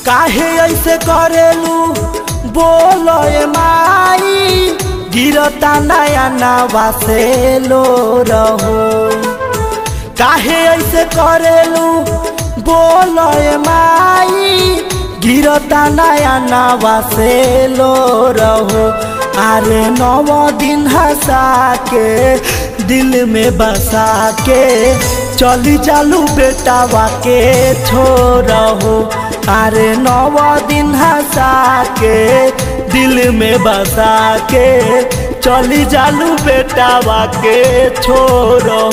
काहे ऐसे करेलू बोलो ए माई गिरता नया नवा से लो रहो काहे ऐसे करेलू बोलो ए माई गिरता नया नवा से लो रहो अरे नव दिन हंसा के दिल में बसा के चली चालू बेटावा के छोड़ो अरे नव दिन हंसा के दिल में बसा के चली चालू बेटावा के छोड़ो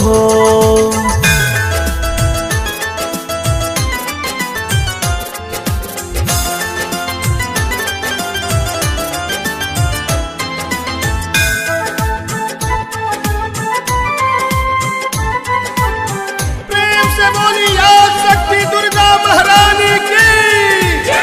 प्रेम से बोली याद शक्ति दुर्गा महारानी की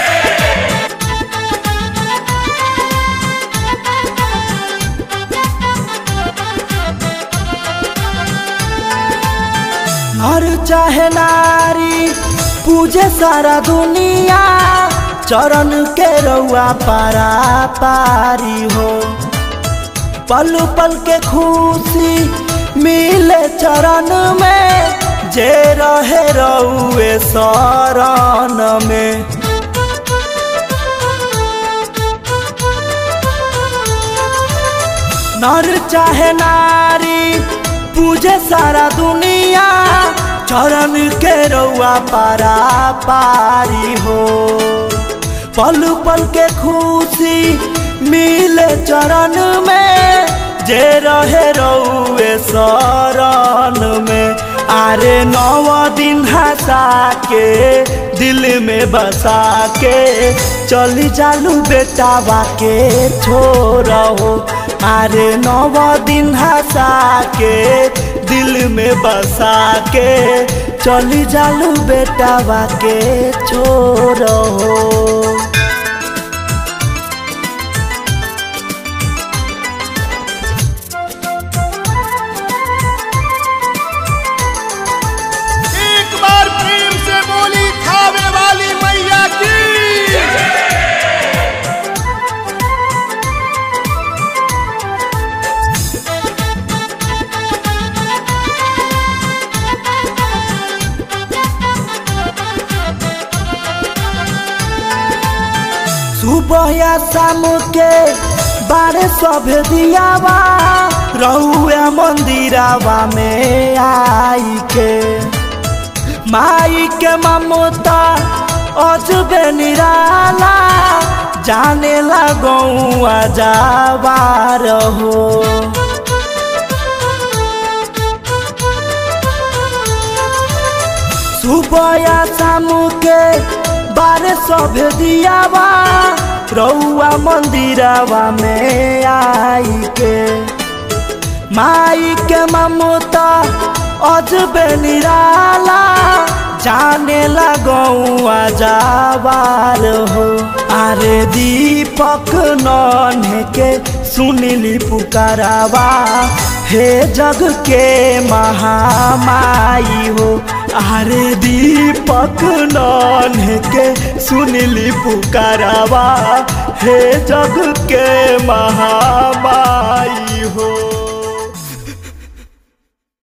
हर चाहे नारी पूजे सारा दुनिया चरण के रउआ पारा पारी हो पल पल के खुशी मिले चरण में जे रहे रउए शरण में नर चाहे नारी पूजे सारा दुनिया चरण के रउआ पारा पारी हो पल पल के खुशी मिले चरण में जे रहे रउए शरण में अरे नव दिन हंसा के दिल में बसा के चली चालू बेटावा के छोड़ो अरे नव दिन हंसा के दिल में बसा के चली चालू बेटावा के छोड़ो एक बार प्रेम से बोली खावे वाली मैया की सुबह या शाम के बारे सब दियावा रहुआ मंदिरावा में आई के माई के ममता अजबे निराला जाने लगौआ जावा रहो सुबह या शाम के बारे सब दियावा रउआ मंदिरावा में आई के माई के ममता अजबे निराला जाने लगौआ जावार हो अरे दीपक नन्हे के सुनिली पुकारावा हे जग के महामाई हो अरे दीपक नन्हे के सुनिली पुकारावा हे जग के महा